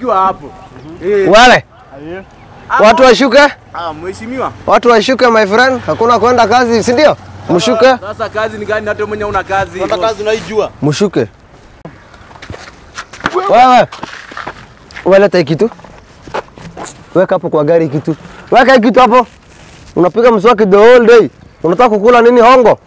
ukiwa hapo. Eh. Wale watu washuke, Ah, mheshimiwa. watu washuke my friend, hakuna kwenda kazi, si ndio? Mshuke, Sasa kazi ni gani hata mwenye una kazi? Hata kazi unaijua. mshuke. Wewe wewe, leta hii kitu, weka hapo kwa gari hii kitu, weka hii kitu hapo. Unapiga mswaki the whole day, unataka kukula nini? Hongo.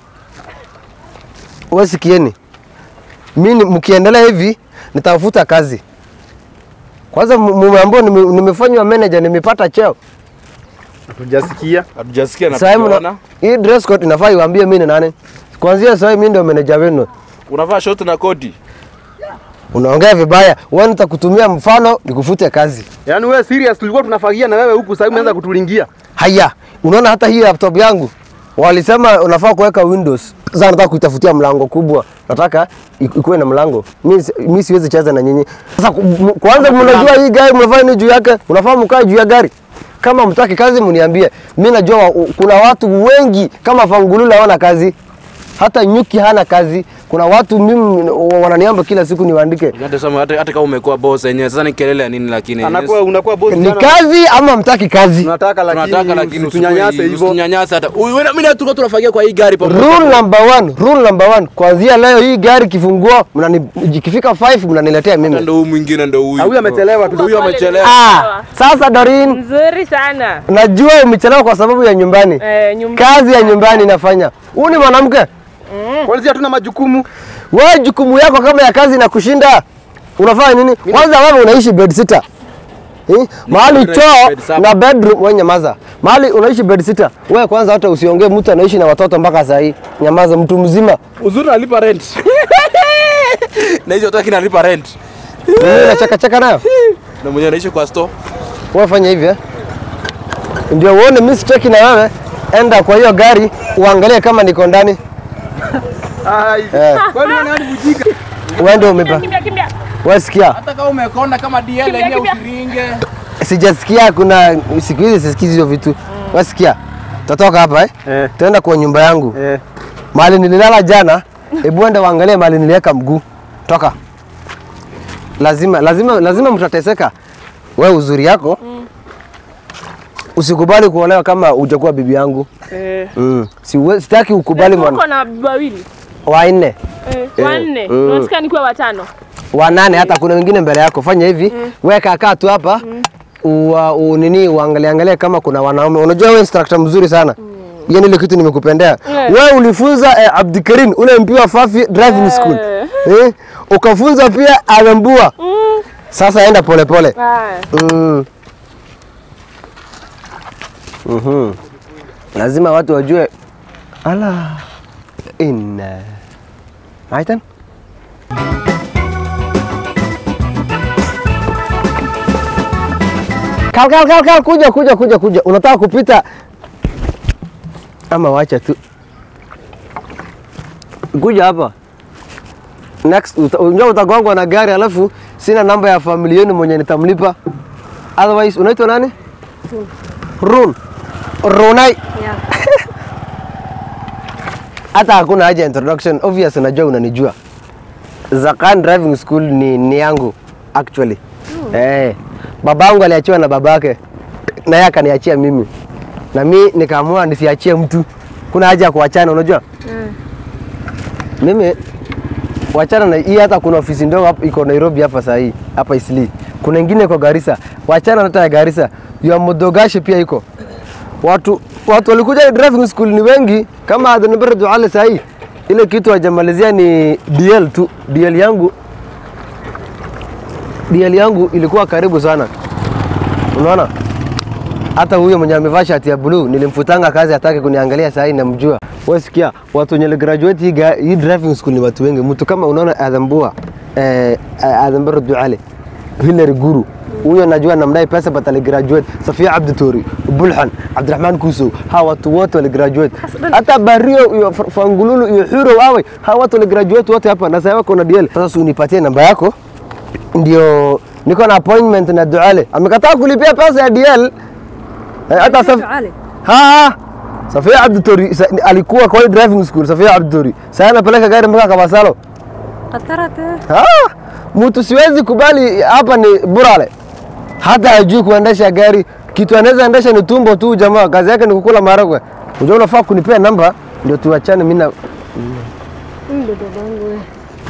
Wewe sikieni, mimi mkiendelea hivi nitafuta kazi. Kwanza mumeambiwa nime- nimefanywa manager, nimepata cheo. Hatujasikia. Hatujasikia na Sasa hivi tunaona. mna- hii dress code inafaa iwaambie mimi ni nani. Kuanzia sasa mimi ndio manager wenu. Unavaa short na koti. Unaongea vibaya. Wewe nitakutumia mfano nikufute kazi. Yaani wewe serious tulikuwa tunafagia na wewe huku sasa umeanza kutulingia. Haya, unaona hata hii laptop yangu walisema unafaa kuweka Windows. Sasa nataka kuitafutia mlango kubwa. Nataka iku- ikuwe na mlango. Mimi si- mimi siwezi cheza na nyinyi. Sasa ku- m- kwanza mnajua hii gari mnafanya nini juu yake? Unafaa mkae juu ya gari. Kama mtaki kazi mniambie. Mimi najua wa- kuna watu wengi kama Fangulula hawana kazi. Hata nyuki hana kazi. Kuna watu mimi wananiamba kila siku niwaandike. Hata sema hata hata kama umekuwa boss yenyewe sasa ni kelele ya nini lakini Anakuwa unakuwa boss Ni sana. kazi ama mtaki kazi? Tunataka lakini tunataka lakini tunyanyase hivyo. Usinyanyase hata. Wewe na mimi na tulikuwa tunafagia kwa hii gari pamoja. Rule number one, rule number one. Kuanzia leo hii gari kifungua, mnani ikifika 5 mnaniletea Hata mimi. ndo huyu mwingine ndo huyu. Ah, huyu amechelewa tu. Huyu amechelewa. Ah, sasa Dorin, Nzuri sana. najua umechelewa kwa sababu ya nyumbani. Eh, nyumba. Kazi ya nyumbani inafanya. Huyu ni mwanamke. Kwanza hatuna majukumu. Wewe jukumu yako kama ya kazi na kushinda. Unafanya nini? Kwanza wewe unaishi bed sitter. Eh? Mahali unaishi choo bed saba. na bedroom wewe nyamaza. Mahali unaishi bed sitter. Wewe kwanza hata usiongee mtu anaishi na watoto mpaka saa hii. Nyamaza mtu mzima. Uzuri nalipa rent. Na hizo hata kinalipa rent. Mimi nacheka cheka nayo. Na mwenye anaishi kwa store. Wewe fanya hivi eh? Ndio uone mimi sitaki na wewe. Enda kwa hiyo gari uangalie kama niko ndani. Ai. Eh, Kwani wewe nani bujika? wewe ndio umepa. Kimbia kimbia. Wewe sikia. Hata kama umekonda kama DL Kimbia, yenyewe kimbia. usiringe. Sijasikia kuna siku hizi sisikizi hizo vitu. Wewe sikia. Tutatoka hapa eh? Eh. Tuenda kwa nyumba yangu. Eh. Mahali nililala jana, hebu enda uangalie mahali niliweka mguu. Toka. Lazima lazima lazima mtateseka. Wewe uzuri yako. Usikubali kuolewa kama hujakuwa bibi yangu. Eh. Mm. Siwe, sitaki ukubali mwana. Uko na bibi wawili. Wanne. Eh, wanne. Mm. Unataka nikuwe watano. wanane hata kuna wengine mbele yako. Fanya hivi mm. weka kaa tu hapa ua, u, nini uangalie angalie kama kuna wanaume. Unajua wewe instructor mzuri sana mm. Hiyo ile kitu nimekupendea Eh. wewe. Ulifunza eh, Abdikarim ule mpiwa Fafi driving school eh, ukafunza pia Alambua Mm. sasa enda polepole pole. Haya. mm. Mhm. Lazima watu wajue ala inna aitan Kal, kal, kal, kal, kuja, kuja, kuja, kuja. Unataka kupita ama wacha tu. Kuja hapa. Next, uta- unajua utagongwa na gari alafu sina namba ya familia yenu mwenye nitamlipa. Otherwise, unaitwa nani? Run. Runai. Yeah. Hata hakuna haja ya introduction. Obvious najua unanijua. Zakan Driving School ni, ni yangu actually. Eh, babangu aliachiwa na babake na yeye akaniachia mimi, na mi nikaamua nisiachie mtu. Kuna haja ya kuachana, unajua mimi wachana na hii. Hata kuna ofisi ndogo hapa iko Nairobi hapa saa hii hapa Isli, kuna ingine iko Garissa. Wachana na hata ya Garissa, ya Modogashi pia iko watu watu walikuja driving school ni wengi kama Adenbere Duale saa hii ile kitu hajamalizia ni DL tu. DL yangu DL yangu ilikuwa karibu sana, unaona. Hata huyo mwenye amevaa shati ya blue nilimfutanga kazi, hataki kuniangalia saa hii, namjua. Wewe sikia, watu wenye graduate hii, ga- hii driving school ni watu wengi. Mtu kama unaona Adhambua eh, Adhambere Duale, Hilary Guru huyo najua namdai pesa but aligraduate. Safia Abdi Tori, Bulhan, Abdurrahman Kuso, hawa watu wote waligraduate. Hata Bario iyo F- Fangululu iyo Huro wawe hawa watu waligraduate wote hapa na sasa wako na DL. Sasa si unipatie namba yako ndio niko na appointment na Duale. Amekataa kulipia pesa ya DL. Eh, Hata Saf... Ali. Ha, Safia Abdi Tori sa- alikuwa kwa hii driving school Safia Abdi Tori. Sasa anapeleka gari mpaka Kabasalo. Qatarate. Ah, mtu siwezi kubali hapa ni Burale. hata hajui kuendesha gari. Kitu anaweza endesha ni tumbo tu, jamaa. Kazi yake ni kukula maharagwe. Unajua, unafaa kunipea namba ndio tuachane. Mimi na Ndio babangu wewe.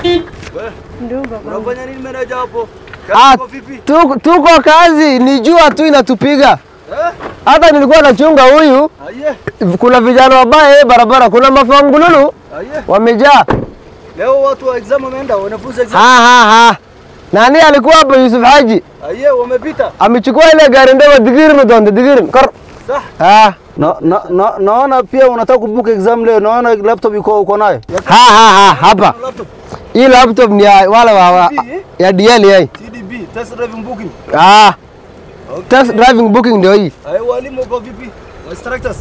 Ndio babangu. Unafanya nini meneja hapo? Ah, Kazi iko vipi? tuko, tuko kazi, ni jua tu inatupiga. Eh? Hata nilikuwa nachunga huyu, Aye. kuna vijana wabaya hii barabara, kuna mafangululu Aye. wamejaa. Leo watu wa exam wameenda, wanafunzi exam. Ha, ha, ha. Nani alikuwa hapo? Yusuf Haji Aye, wamepita. amechukua ile gari ndogo digiri mtonde digiri kor. Sah. Ha, Na, na, na, naona pia unataka kubook exam leo, naona laptop iko uko nayo. ha, ha, ha, hapa Laptop. hii laptop ni ya wale wa, wa ya DL yai. TDB, test driving booking. Ah, test driving booking ndio hii. Aye, walimu wako vipi? Wa instructors.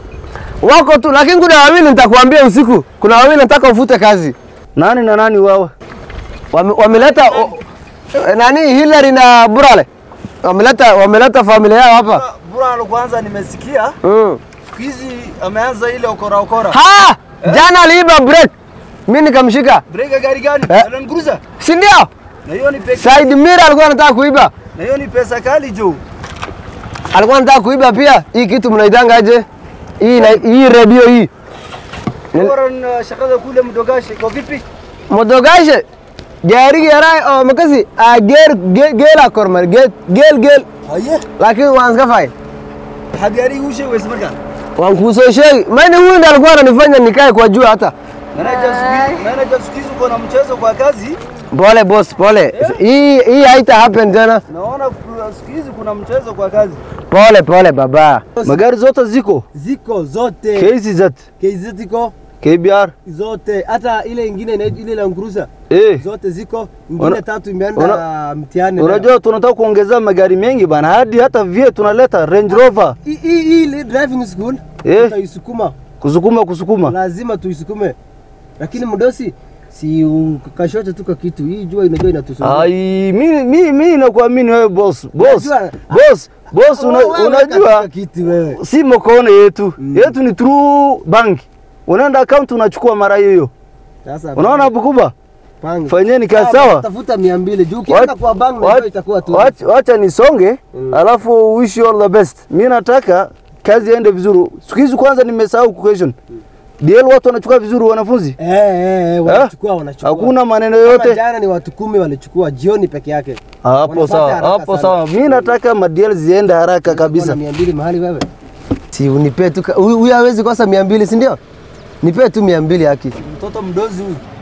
Wako tu, lakini kuna wawili nitakwambia usiku. Kuna wawili nataka ufute kazi. Nani na nani wao? Wame- Wameleta o- nani Hillary na Burale. Wameleta wameleta familia yao hapa. Bura alo kwanza nimesikia. Mm. Siku hizi ameanza ile okora okora. Ha! Jana aliiba break. Mimi nikamshika. Break ya gari gani? Eh. Land Cruiser. Si ndio? Na hiyo ni pesa. Side mirror alikuwa anataka kuiba. Na hiyo ni pesa kali juu. Alikuwa anataka kuiba pia. Hii kitu mnaitanga aje? Hii na hii radio hii. Bora na shakada kule mdogashi iko vipi? Modogashe. Gari yarai oh makasi a ger ge- gela kormar gel gel gel Aye. lakini wanska fai. Hagari ushe wewe marka. Wankuso shei. Mimi huyu ndiye alikuwa ananifanya nikae kwa jua hata. Manager siku hizi, manager siku hizi uko na mchezo kwa kazi. Pole boss, pole. Hii hii haita happen tena. Naona ku- siku hizi kuna mchezo kwa kazi. Pole pole baba. Magari zote ziko Ziko zote. KCZ, KZ ziko KBR. zote. Hata ile ingine inaitwa ile Land Cruiser. Eh, Zote ziko. Ingine Una- tatu imeenda una- mtihani. leo. unajua tunataka kuongeza magari mengi bana, hadi hata vie tunaleta Range Rover. hii hii hii ile driving school Eh. tutaisukuma. Kusukuma kusukuma. Lazima tuisukume. Lakini mdosi si ukashote tu kwa kitu. Hii jua inajua inatusumbua. Ai, mi mi mi nakuamini wewe boss. Boss. Unajua- Boss. Boss una, Wewe weka unajua tu kitu wewe. si mkono yetu. Yetu ni through bank. Unaenda account unachukua mara hiyo hiyo. Sasa Unaona hapo kubwa? panga. Fanyeni kazi Sawa, sawa. Tafuta 200 juu ukienda kwa bank na hiyo itakuwa tu. Wacha wacha nisonge, alafu wish you all the best. Mimi nataka kazi iende vizuri. Siku hizi kwanza nimesahau question. DL watu wanachukua vizuri wanafunzi? Eh eh eh, wanachukua wanachukua. Hakuna maneno Kama yote. Jana ni watu kumi walichukua jioni peke yake. Hapo Wanapata sawa, haraka hapo sana. sawa. Mimi nataka madiel ziende haraka kabisa. 200 mahali wewe. Si unipe tu ka- huyu huyu hawezi kosa 200 si ndio? Nipe tu 200 haki. Mtoto mdozi huyu.